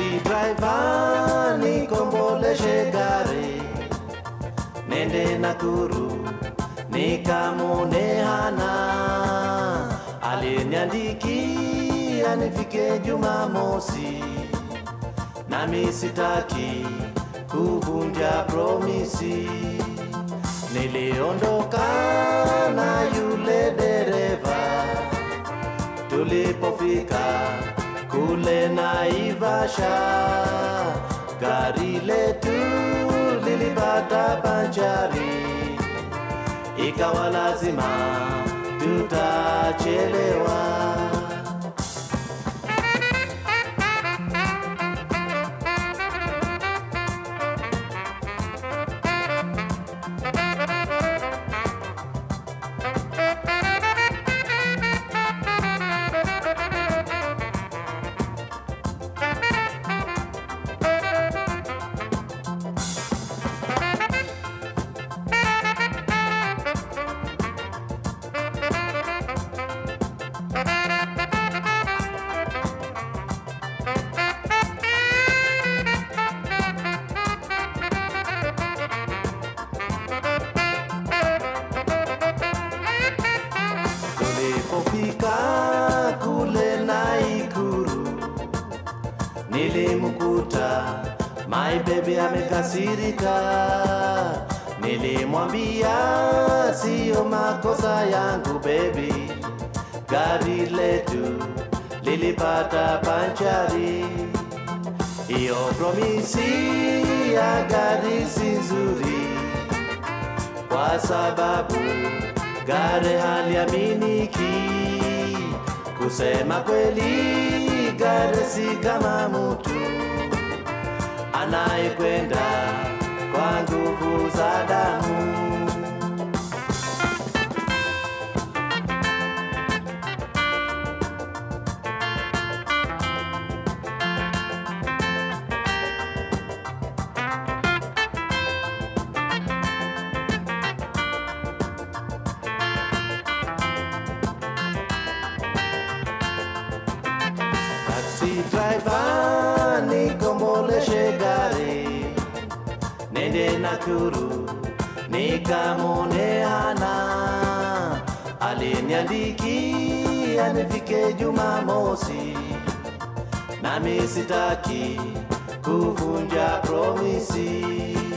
Taxi driver nikomboleshe gari nende Nakuru nikamwone hana aliniandikia nifike Jumamosi, nami sitaki kuvunja promisi. Niliondoka na yule dereva tulipofika kule Naivasha, gari letu lilipata panchari, ikawa lazima tutachelewa. Tulipofika kule Naikuru, nilimkuta my baby amekasirika. Nilimwambia siyo makosa yangu baby, gari letu lilipata panchari. Hiyo promisi ya gari si nzuri kwa sababu gari haliaminiki. Kusema kweli, gari si kama mtu anayekwenda kwa nguvu za damu. Taxi driver nikomboleshe gari nende Nakuru nikamwone hana aliniandikia nifike Jumamosi, nami sitaki kuvunja promisi.